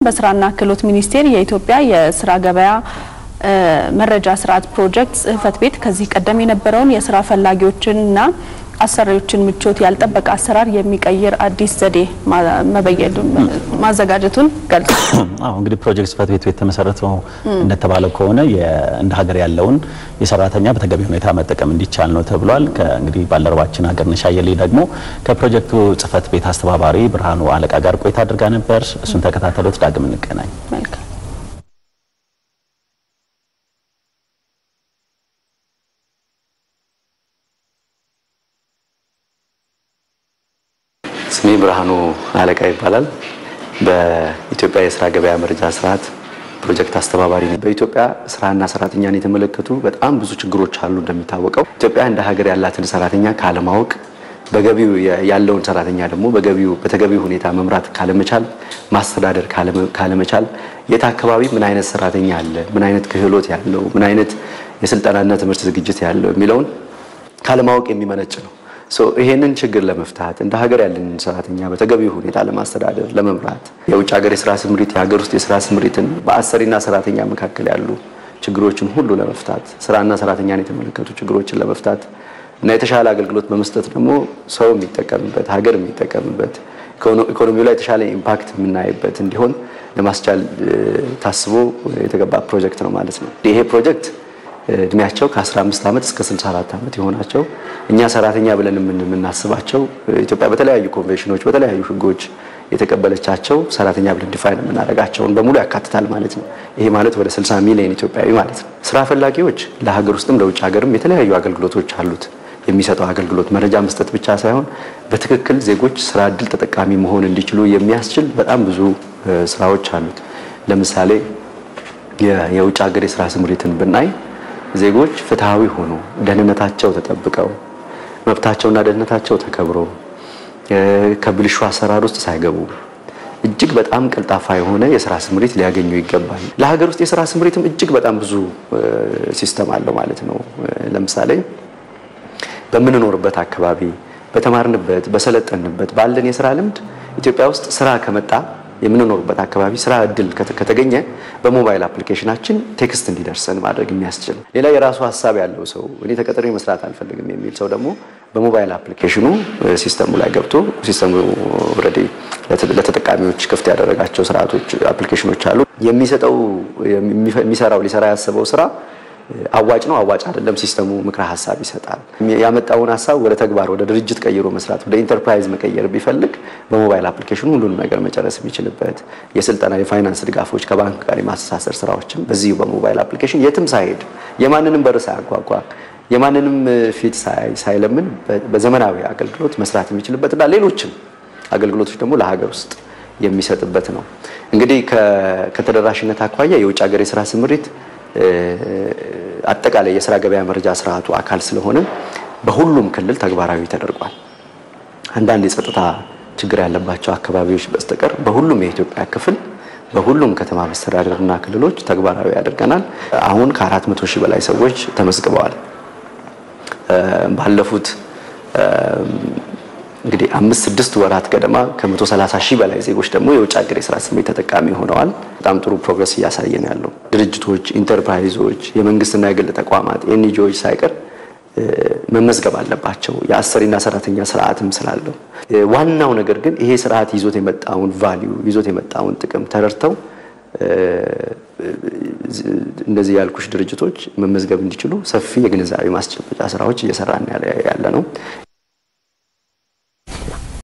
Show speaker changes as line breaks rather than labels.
በስራና ክህሎት ሚኒስቴር የኢትዮጵያ የስራ ገበያ መረጃ ስርዓት ፕሮጀክት ጽህፈት ቤት ከዚህ ቀደም የነበረውን የስራ ፈላጊዎችንና አሰሪዎችን ምቾት ያልጠበቀ አሰራር የሚቀይር አዲስ ዘዴ መበየዱን ማዘጋጀቱን ገልጿል።
አዎ እንግዲህ ፕሮጀክት ጽህፈት ቤቱ የተመሰረተው እንደተባለው ከሆነ እንደ ሀገር ያለውን የሰራተኛ በተገቢ ሁኔታ መጠቀም እንዲቻል ነው ተብሏል። እንግዲህ ባልደረባችን ሀገርነሽ አየሌ ደግሞ ከፕሮጀክቱ ጽህፈት ቤት አስተባባሪ ብርሃኑ አለቃ ጋር ቆይታ አድርጋ ነበር። እሱን ተከታተሉት። ዳግም እንገናኝ።
መልካም
ስሜ ብርሃኑ አለቃ ይባላል። በኢትዮጵያ የስራ ገበያ መረጃ ስርዓት ፕሮጀክት አስተባባሪ ነኝ። በኢትዮጵያ ስራና ሰራተኛን የተመለከቱ በጣም ብዙ ችግሮች አሉ። እንደሚታወቀው ኢትዮጵያ እንደ ሀገር ያላትን ሰራተኛ ካለማወቅ፣ በገቢው ያለውን ሰራተኛ ደግሞ በገቢው በተገቢው ሁኔታ መምራት ካለመቻል፣ ማስተዳደር ካለመቻል፣ የት አካባቢ ምን አይነት ሰራተኛ አለ፣ ምን አይነት ክህሎት ያለው፣ ምን አይነት የስልጠናና ትምህርት ዝግጅት ያለው የሚለውን ካለማወቅ የሚመነጭ ነው። ይሄንን ችግር ለመፍታት እንደ ሀገር ያለንን ሰራተኛ በተገቢው ሁኔታ ለማስተዳደር ለመምራት የውጭ ሀገር የስራ ስምሪት የሀገር ውስጥ የስራ ስምሪትን በአሰሪና ሰራተኛ መካከል ያሉ ችግሮችን ሁሉ ለመፍታት ስራና ሰራተኛን የተመለከቱ ችግሮችን ለመፍታት እና የተሻለ አገልግሎት በመስጠት ደግሞ ሰው የሚጠቀምበት ሀገር የሚጠቀምበት ኢኮኖሚው ላይ የተሻለ ኢምፓክት የምናይበት እንዲሆን ለማስቻል ታስቦ የተገባ ፕሮጀክት ነው ማለት ነው። ይሄ ፕሮጀክት እድሜያቸው ከ15 ዓመት እስከ 64 ዓመት የሆናቸው እኛ ሰራተኛ ብለን የምናስባቸው ኢትዮጵያ በተለያዩ ኮንቬንሽኖች በተለያዩ ሕጎች የተቀበለቻቸው ሰራተኛ ብለን ዲፋይን የምናደርጋቸውን በሙሉ ያካትታል ማለት ነው። ይሄ ማለት ወደ 60 ሚሊዮን ኢትዮጵያዊ ማለት ነው። ስራ ፈላጊዎች ለሀገር ውስጥም ለውጭ ሀገርም የተለያዩ አገልግሎቶች አሉት። የሚሰጠው አገልግሎት መረጃ መስጠት ብቻ ሳይሆን በትክክል ዜጎች ስራ እድል ተጠቃሚ መሆን እንዲችሉ የሚያስችል በጣም ብዙ ስራዎች አሉት። ለምሳሌ የውጭ ሀገር የስራ ስምሪትን ብናይ ዜጎች ፍትሐዊ ሆኖ ደህንነታቸው ተጠብቀው መብታቸውና ደህንነታቸው ተከብሮ ከብልሹ አሰራር ውስጥ ሳይገቡ እጅግ በጣም ቀልጣፋ የሆነ የስራ ስምሪት ሊያገኙ ይገባል። ለሀገር ውስጥ የስራ ስምሪትም እጅግ በጣም ብዙ ሲስተም አለው ማለት ነው። ለምሳሌ በምንኖርበት አካባቢ፣ በተማርንበት፣ በሰለጠንበት ባለን የስራ ልምድ ኢትዮጵያ ውስጥ ስራ ከመጣ የምንኖርበት አካባቢ ስራ እድል ከተገኘ በሞባይል አፕሊኬሽናችን ቴክስት እንዲደርሰን ማድረግ የሚያስችል ሌላ የራሱ ሀሳብ ያለው ሰው እኔ ተቀጥሬ መስራት አልፈልግም የሚል ሰው ደግሞ በሞባይል አፕሊኬሽኑ ሲስተሙ ላይ ገብቶ ሲስተሙ ኦልሬዲ ለተጠቃሚዎች ክፍት ያደረጋቸው ስርዓቶች አፕሊኬሽኖች አሉ። የሚሰጠው የሚሰራው ሊሰራ ያሰበው ስራ አዋጭ ነው አዋጭ አይደለም፣ ሲስተሙ ምክረ ሀሳብ ይሰጣል። ያመጣውን ሀሳብ ወደ ተግባር ወደ ድርጅት ቀይሮ መስራት ወደ ኢንተርፕራይዝ መቀየር ቢፈልግ በሞባይል አፕሊኬሽኑ ሁሉንም ነገር መጨረስ የሚችልበት የስልጠና የፋይናንስ ድጋፎች ከባንክ ጋር የማስተሳሰር ስራዎችም በዚሁ በሞባይል አፕሊኬሽን የትም ሳይሄድ የማንንም በር ሳያጓጓ የማንንም ፊት ሳይለምን በዘመናዊ አገልግሎት መስራት የሚችልበት እና ሌሎችም አገልግሎቶች ደግሞ ለሀገር ውስጥ የሚሰጥበት ነው። እንግዲህ ከተደራሽነት አኳያ የውጭ ሀገር የስራ ስምሪት አጠቃላይ የስራ ገበያ መረጃ ስርዓቱ አካል ስለሆነ በሁሉም ክልል ተግባራዊ ተደርጓል። አንዳንድ የጸጥታ ችግር ያለባቸው አካባቢዎች በስተቀር በሁሉም የኢትዮጵያ ክፍል በሁሉም ከተማ መስተዳደርና ክልሎች ተግባራዊ ያደርገናል። አሁን ከአራት መቶ ሺህ በላይ ሰዎች ተመዝግበዋል። ባለፉት እንግዲህ አምስት ስድስት ወራት ገደማ ከመቶ ሰላሳ ሺህ በላይ ዜጎች ደግሞ የውጭ ሀገር የስራ ስምሪት ተጠቃሚ ሆነዋል። በጣም ጥሩ ፕሮግረስ እያሳየን ያለው ድርጅቶች፣ ኢንተርፕራይዞች፣ የመንግስትና የግል ተቋማት ኤንጂኦዎች ሳይቀር መመዝገብ አለባቸው። የአሰሪና ሰራተኛ ስርዓትም ስላለው ዋናው ነገር ግን ይሄ ስርዓት ይዞት የመጣውን ቫሊዩ ይዞት የመጣውን ጥቅም ተረድተው እንደዚህ ያልኩሽ ድርጅቶች መመዝገብ እንዲችሉ ሰፊ የግንዛቤ ማስጨበጫ ስራዎች እየሰራን ያለ ነው።